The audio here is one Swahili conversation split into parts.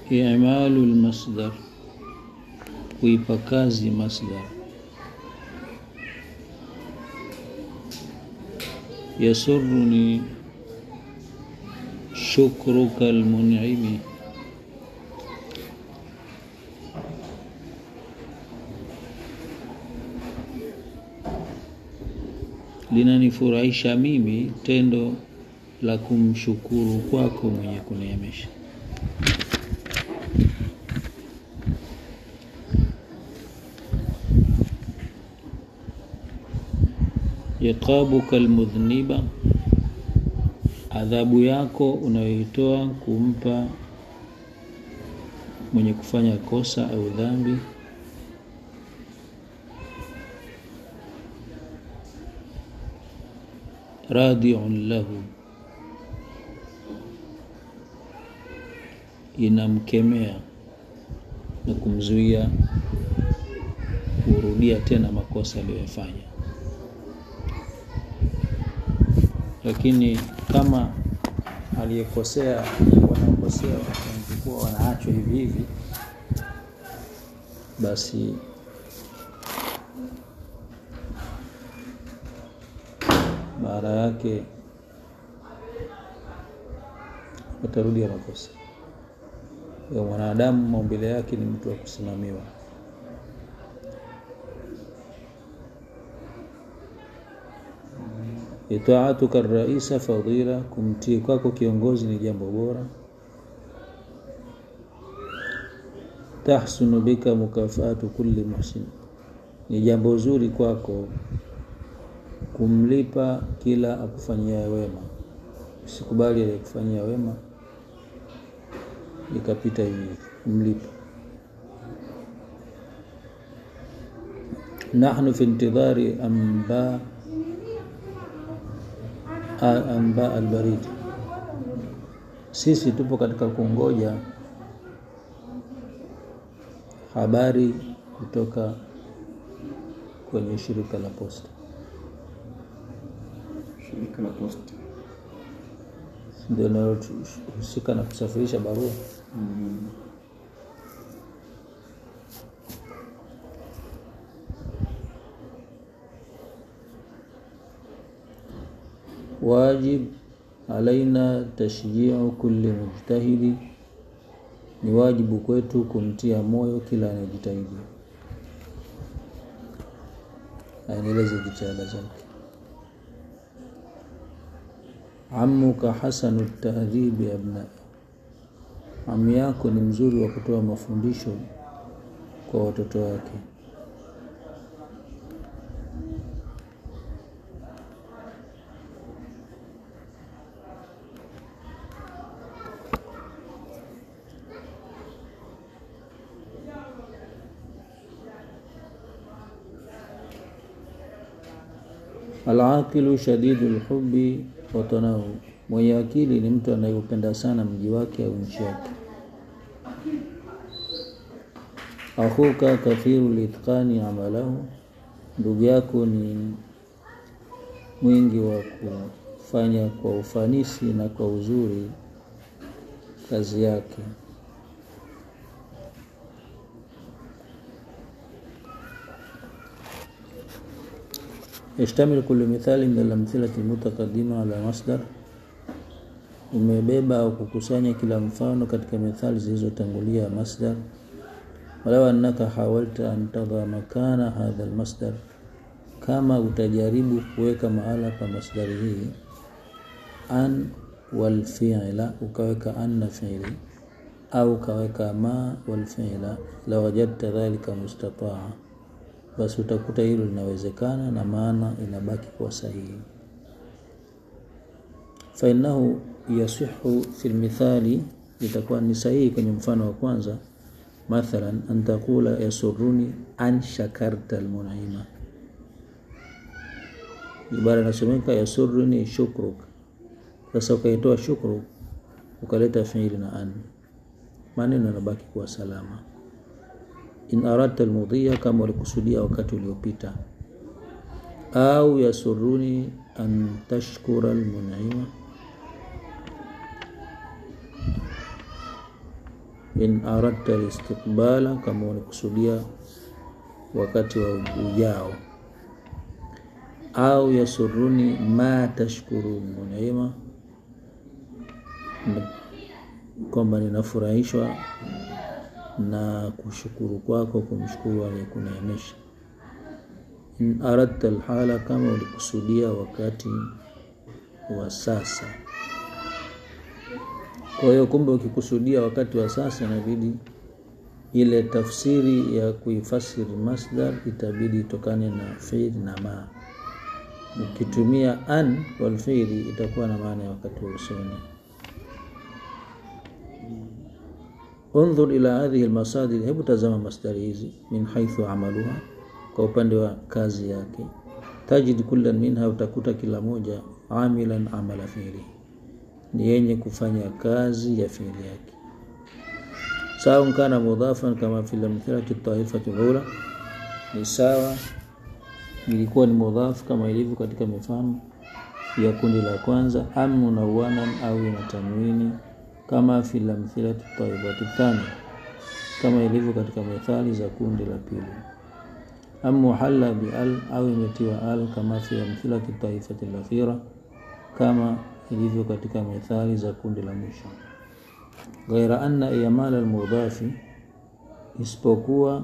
i'malu lmasdar kuipa kazi masdar yasuruni shukruka almun'imi linanifurahisha mimi tendo la kumshukuru kwako mwenye kuneemesha iqabuka almudhniba adhabu yako unayoitoa kumpa mwenye kufanya kosa au dhambi radiun lahu inamkemea na kumzuia kurudia tena makosa aliyoyafanya lakini kama aliyekosea wanaokosea wanakuwa wanaachwa hivi hivi basi baada yake watarudia makosa ya mwanadamu maumbile yake ni mtu wa kusimamiwa itaatuka raisa fadila kumtii kwako kiongozi ni jambo bora tahsunu bika mukafaatu kulli muhsin ni jambo zuri kwako kumlipa kila akufanyia wema usikubali aliyekufanyia wema ikapita hivi kumlipa nahnu fi intidhari amba amba albarid sisi tupo katika kungoja habari kutoka kwenye shirika la posta shirika la posta ndio linalohusika na kusafirisha barua mm. wajib alaina tashjiu kulli mujtahidi ni wajibu kwetu kumtia moyo kila anayejitahidi aendeleze jitihada zake amuka hasanu tahdhibi abna ami yako ni mzuri wa kutoa mafundisho kwa watoto wake Alaqilu shadidu lhubi watanahu, mwenye akili ni mtu anayeupenda sana mji wake au nchi yake. Akhuka kathiru litqani amalahu, ndugu yako ni mwingi wa kufanya kwa ufanisi na kwa uzuri kazi yake. يشتمل كل مثال من الأمثلة المتقدمة على مصدر umebeba au kukusanya kila mfano katika methali zilizotangulia masdar walau annaka hawalta an tadha makana hadha almasdar kama utajaribu kuweka mahala pa masdari hii an walfi'la ukaweka anna fi'li au ukaweka ma walfi'la la wajadta dhalika mustataa basi utakuta hilo linawezekana na maana inabaki kuwa sahihi fainahu yasihu fi lmithali itakuwa ni sahihi kwenye mfano wa kwanza mathalan an taqula yasuruni an shakarta almun'ima ibara inasomeka yasuruni shukruk sasa ukaitoa shukru ukaleta fiili na an maneno yanabaki kuwa salama in aradta almudhiya kama ulikusudia wakati uliopita au yasuruni an tashkura almun'ima in aradta listiqbala, kama unakusudia wakati wa ujao, au yasuruni ma tashkurun, unaima kwamba ninafurahishwa na kushukuru kwako, kumshukuru aliyekuneemesha. In aradta alhala, kama ulikusudia wakati wa sasa. Kwa hiyo kumbe, ukikusudia wakati wa sasa, inabidi ile tafsiri ya kuifasiri masdar itabidi itokane na fiil na ma. Ukitumia an wal fiili itakuwa na maana ya wakati wa usoni. Undhur ila hadhihi almasadir, hebu tazama masdari hizi, min haithu amaluha, kwa upande wa kazi yake. Tajid kullan minha, utakuta kila moja amilan amala fiili, ni yenye kufanya kazi ya fiili yake. Sawa kana mudhafan kama fi lamthilati taifati lula, ni sawa ilikuwa ni mudhaf kama ilivyo katika mifano ya kundi la kwanza, am munawanan au ina tanwini kama fi lamthilati taifati thani, kama ilivyo katika methali za kundi la pili. Am muhalla bi al au imetiwa al kama fi amthilati taifati lakhira, kama ilivyo katika methali za kundi la mwisho. Ghaira anna iyamal almudhafi, isipokuwa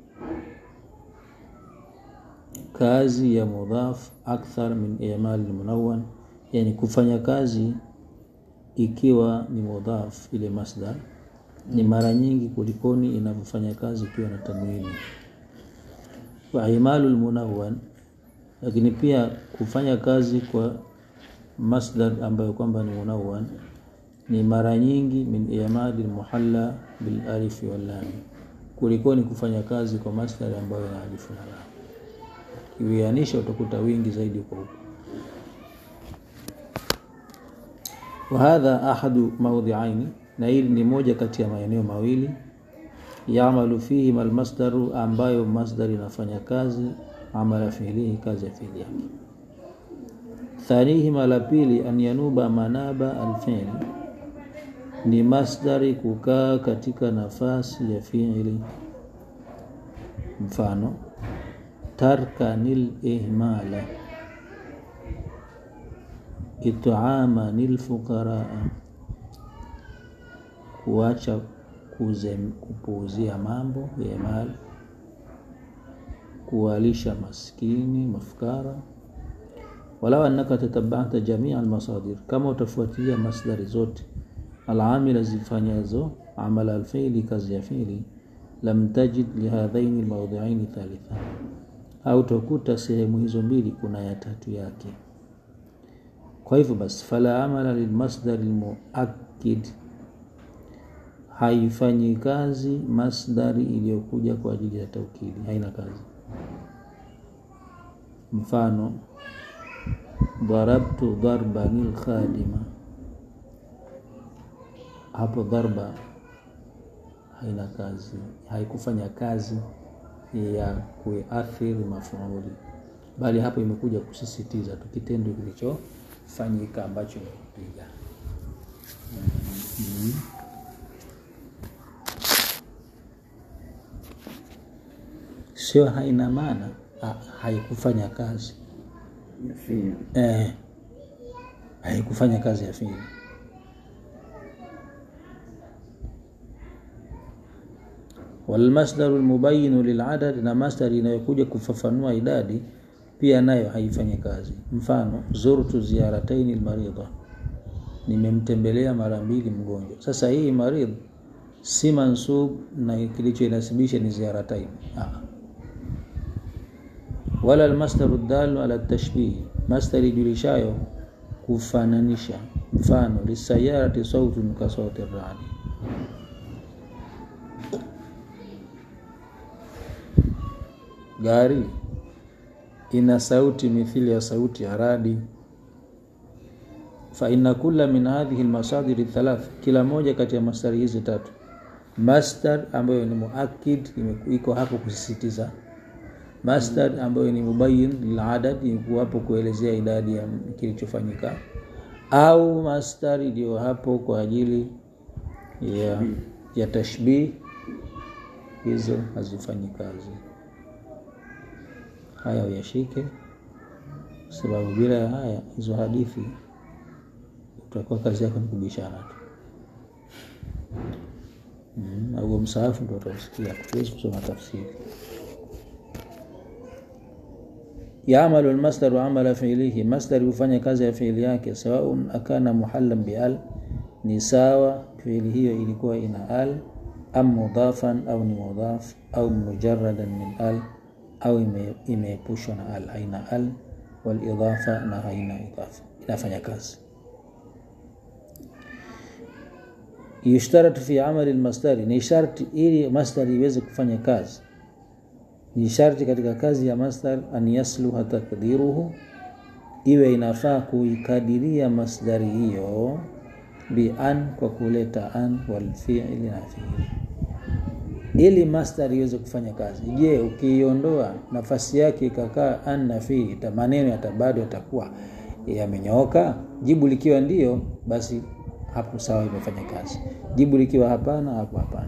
kazi ya mudhaf akthar min iyamal almunawwan, yani kufanya kazi ikiwa ni mudhaf ile masdar ni mara nyingi kulikoni inavyofanya kazi ikiwa na tanwini. Wa imalu almunawwan, lakini pia kufanya kazi kwa masdar ambayo kwamba ni munawwan ni mara nyingi min iyamadi almuhalla bil alif wal lam, kulikoni kufanya kazi kwa masdar ambayo ina alifu na lam. Kiwianisha utakuta wingi zaidi kwa huko. Wa hadha ahadu mawdhi'aini, na hili ni moja kati ya maeneo mawili yamalu fihi mal masdaru, ambayo masdar inafanya kazi amala fiilihi, kazi ya fiili yake. Thanihima, la pili, an yanuba manaba alfiili ni masdari kukaa katika nafasi ya fiili. Mfano, tarkanil ihmala it'amanil fuqaraa, kuacha kupuuzia mambo ya mali, kuwalisha maskini mafukara. Walau annaka tatabata jamia almasadir, kama utafuatilia masdari zote alamila zifanyazo amala alfiili, kazi ya fiili, lam tajid lihadhaini almawdhi'aini thalitha, au utakuta sehemu hizo mbili kuna ya tatu yake. Kwa hivyo basi, fala amala lilmasdar almuakkid, haifanyi kazi masdari iliyokuja kwa ajili ya taukidi, haina kazi. Mfano, darabtu darban alkhadima hapo dharba haina kazi, haikufanya kazi ya kuathiri mafuuli, bali hapo imekuja kusisitiza tu kitendo kilichofanyika ambacho imekupiga. mm -hmm. Sio haina maana haikufanya kazi eh, haikufanya kazi ya fiili walmasdaru almubayinu liladad, na masdari inayokuja kufafanua idadi pia nayo haifanyi kazi. Mfano, zurtu ziyarataini almaridha, nimemtembelea mara mbili mgonjwa. Sasa hii maridh si mansub na kilichoinasibisha ni ziyarataini, wala almasdaru dalu ala tashbih, masdari julishayo kufananisha. Mfano, lisayarati sautun ka sauti radi Gari ina sauti mithili ya sauti ya radi. Fa inna kulla min hadhihi almasadir thalath, kila moja kati ya masdari hizi tatu, masdar ambayo ni muakkid iko hapo kusisitiza, masdar ambayo ni mubayyin liladad iko hapo kuelezea idadi ya kilichofanyika, au masdar iliyo hapo kwa ajili ya ya tashbih hizo hazifanyi kazi. Haya uyashike, kwa sababu bila ya haya hizo hadithi utakuwa kazi yako ni kubishana tu. Mm, au msaafu ndo utausikia, tuwezi kusoma tafsiri. Yaamalu almasdaru amala fiilihi, masdari hufanya kazi ya fiili yake, sawaun akana muhallan bial, ni sawa fiili hiyo ilikuwa ina al am mudhafan au ni mudhaf au mujaradan min al au ime- imeepushwa na al, haina al wal idhafa na haina idhafa, inafanya kazi. Yushtaratu fi amali almasdari, ni sharti ili masdari iweze kufanya kazi ni sharti katika kazi ya masdar an yasluha takdiruhu, iwe inafaa kuikadiria masdari hiyo bi an, kwa kuleta an wal fi'li na fi'li, ili masdar iweze kufanya kazi. Je, ukiiondoa nafasi yake ikakaa an na fi'li, ta- maneno yata bado yatakuwa yamenyooka? Jibu likiwa ndio, basi hapo sawa, imefanya kazi. Jibu likiwa hapana, hapo hapana.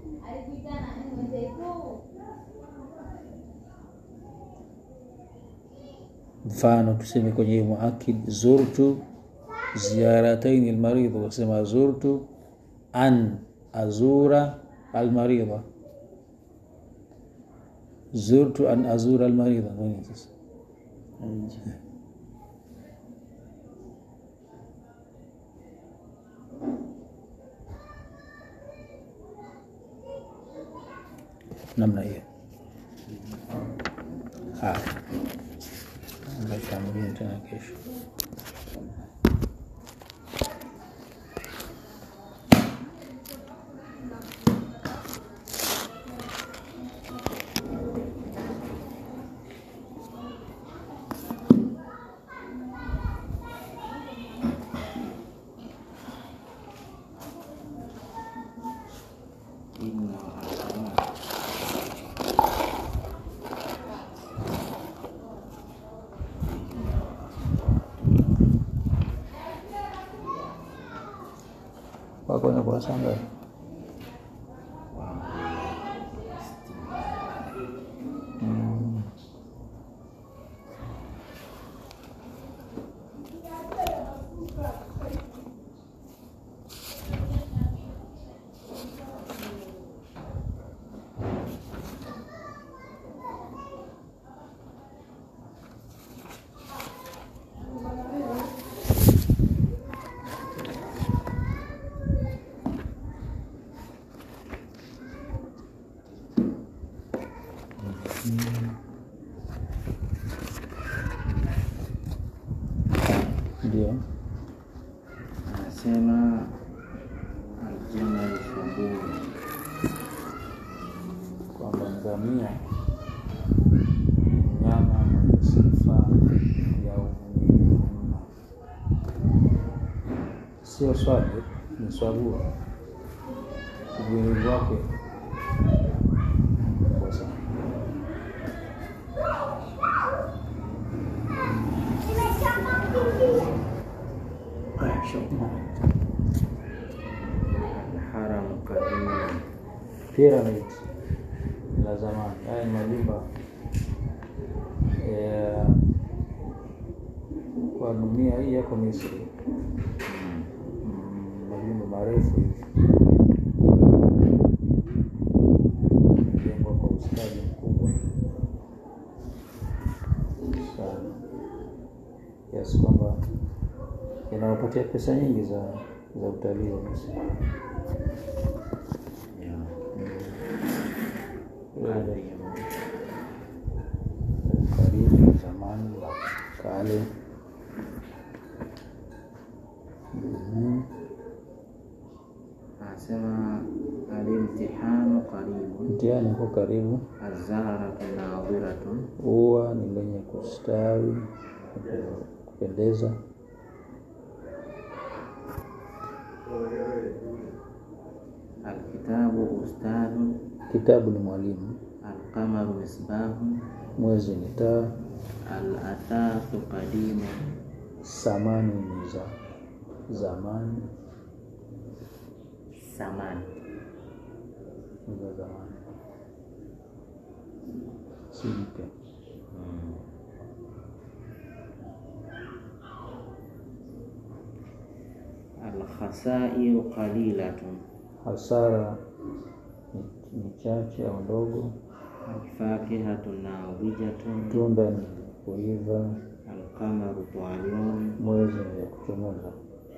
mfano tuseme kwenye hii muakid zurtu ziyarataini almaridha, wasema zurtu an azura almaridha, zurtu an azura almaridha. Nini sasa? namna hiyo. Haya, Tutamrudia tena kesho. Inna Wako na kurasa ngapi? Mm. Ndio. anasema aljamal sabur kwamba ngamia ni mnyama mwenye sifa ya uvumilivu mno, sio swali, ni swabua. Uvumilivu wake mkubwa sana. alharam kadim Pyramid la zamani, haya ni majumba ya kwa dunia hii yako Misri. Mm, majumba marefu hivi yamejengwa kwa ustadi mkubwa sana kiasi kwamba yanawapatia pesa nyingi za za utalii wa Misri. Karibu zamani la kale. Mhm. anasema alimtihanu qaribun Mtihani uko karibu, azzaharatu nadhiratun ua ni lenye kustawi kupendeza. alkitabu ustadun Kitabu ni mwalimu, alqamaru misbahun mwezi ni taa, alathathu qadimun samani ni za zamani, samani za zamani, si mpya. Mm. Alkhasairu qalilatun Hasara ni, ni chache au ndogo. alfakihatun nadijatun Tunda ni kuiva, alqamaru taliyun mwezi ni ya kuchomoza.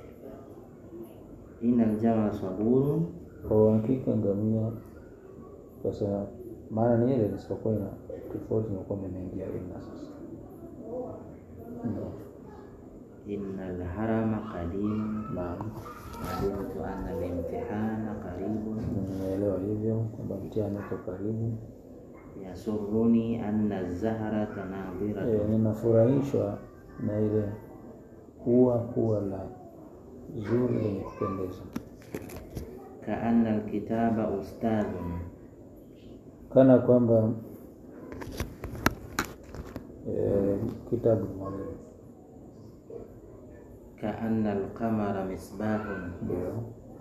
ina aljama saburun Kwa uhakika ngamia, sasa maana ni ile isipokuwa ina tofauti na kwamba imeingia ina sasa Ndio. ina alharama qadimun Naam, alimtu anna alimtihana qaribun nimeelewa hivyo kwamba mtihani uko karibu. yasuruni anna zahrata E, nadhiratun ninafurahishwa na ile ua kuwa la zuri lenye kupendeza, kaanna alkitaba ustadhun kana kwamba e, kitabu ni mwalimu. kaanna alqamara misbahun Ndio.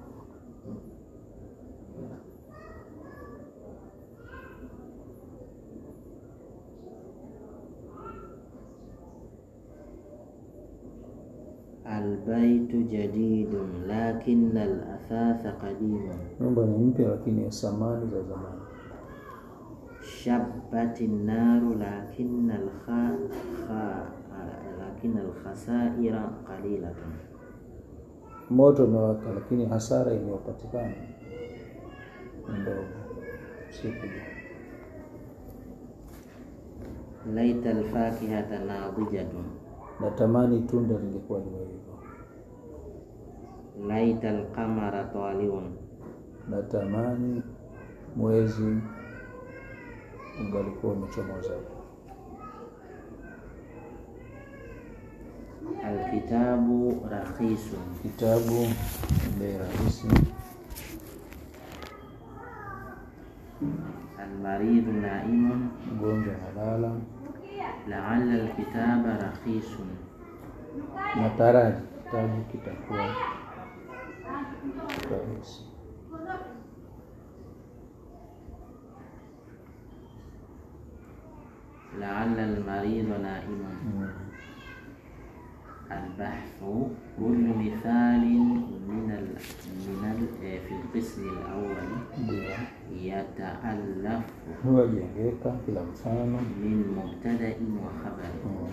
albaytu jadidun lakinna alathatha qadimun Nyumba ni mpya lakini ya samani za zamani. shabbat naru lakinna alkha kha- lakinna alkhasaira qalilatun Moto umewaka lakini hasara iliyopatikana ni ndogo, si kubwa. laita alfakihata nadijatun Natamani tunda lingekuwa limeiva. laita alqamara taliun Natamani mwezi ungalikuwa umechomoza. alkitabu rakhisun Kitabu ni bei rahisi. almaridhu naimun Mgonjwa analala. laala alkitaba rakhisun Nataraji kitabu kitakuwa rahisi. laala almaridhu naimun Mm. البحث كل مثال من ال من ال في القسم الأول Ndio يتألف huwajengeka kila mfano من مبتدأ وخبر Mm.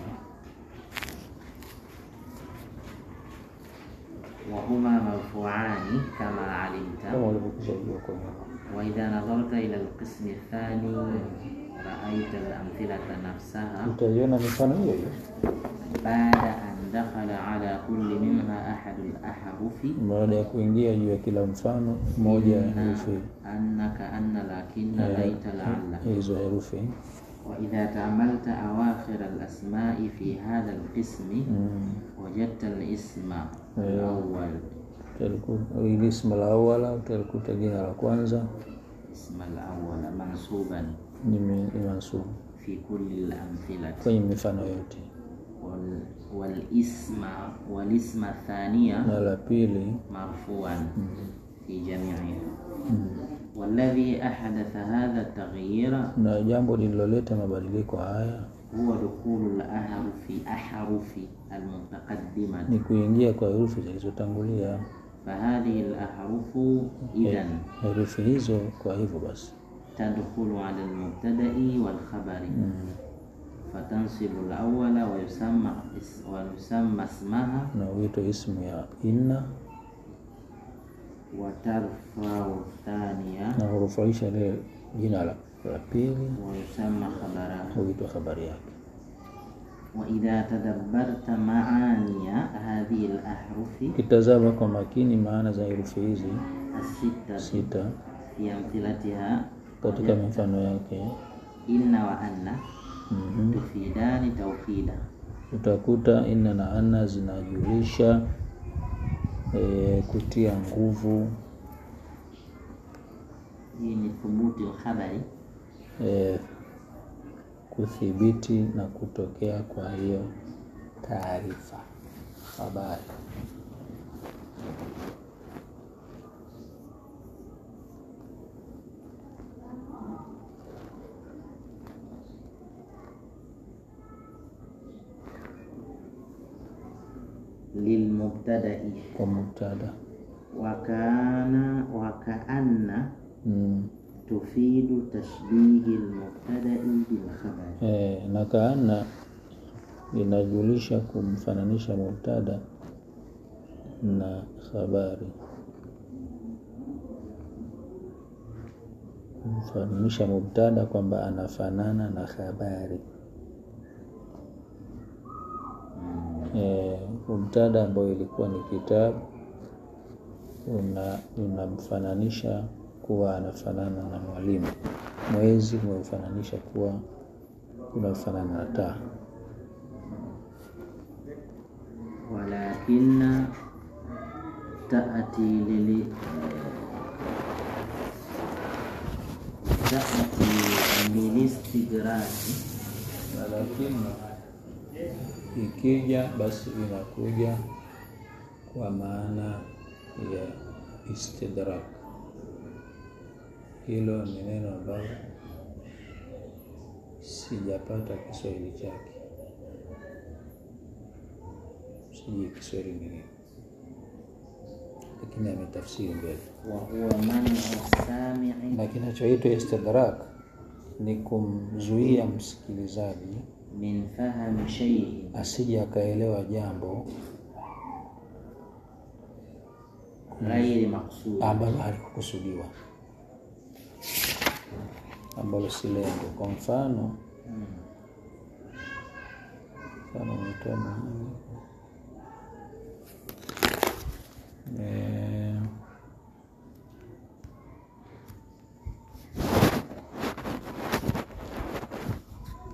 وهما مرفوعان كما علمت kama ulivyokwisha jua kwa nyuma. وإذا نظرت إلى القسم الثاني رأيت الأمثلة نفسها Utaiona mifano hiyo hiyo بعد أن دخل على كل منها أحد الأحرف baada ya kuingia juu ya kila mfano moja ya herufi أنك أن لكن ليت لعل hizo herufi وإذا تأملت أواخر الأسماء في هذا القسم Mm. وجدت الاسم الأول Utalikuta- ili ismu la awala utalikuta jina la kwanza اسم الأول منصوبا ni mi- ni mansubu في كل الأمثلة kwenye mifano yote, وال والاسم والاسم الثانية na la pili مرفوعا في جميعها mm. والذي أحدث هذا التغيير na jambo lililoleta mabadiliko haya هو دخول الأحرف أحرف المتقدمة ni kuingia kwa herufi zilizotangulia. فهذه الأحرف إذا Herufi hizo kwa hivyo basi تدخل على المبتدأ والخبر mm. فتنصب الأول ويسمى اس- ويسمى اسمها na huitwa ismu ya inna وترفع الثانية na hurufaisha ile jina la, la pili ويسمى خبرها huitwa habari yake. وإذا تدبرت معاني هذه الأحرف Ukitazama kwa makini maana za herufi hizi الستة sita في أمثلتها katika mifano yake إن وأن mm تفيدان توكيدا utakuta inna na anna zinajulisha e, kutia nguvu hii ni thubuti lkhabari e, kuthibiti na kutokea kwa hiyo taarifa habari. lilmubtadai kwa mubtada wakana wakaanna mm. tufidu tashbihi lmubtadai bilkhabari E, na kaana inajulisha kumfananisha mubtada na habari, kumfananisha mubtada kwamba anafanana na habari. E, mubtada ambayo ilikuwa ni kitabu una unamfananisha kuwa anafanana na mwalimu. Mwezi umemfananisha kuwa unafanana na taa. walakina taati lili taati lilistigraki lakini ikija basi inakuja kwa maana ya istidrak. Hilo ni neno ambalo sijapata Kiswahili chake, sijui Kiswahili ni nini, lakini ametafsiri mbele. wahuwa manu samii Na kinachoitwa istidrak ni kumzuia msikilizaji min fahami shaiin asije akaelewa jambo ghairi maksudi ambalo halikukusudiwa, ambalo si lengo. Kwa mfano, mfano nitoa mwenyewe Eh,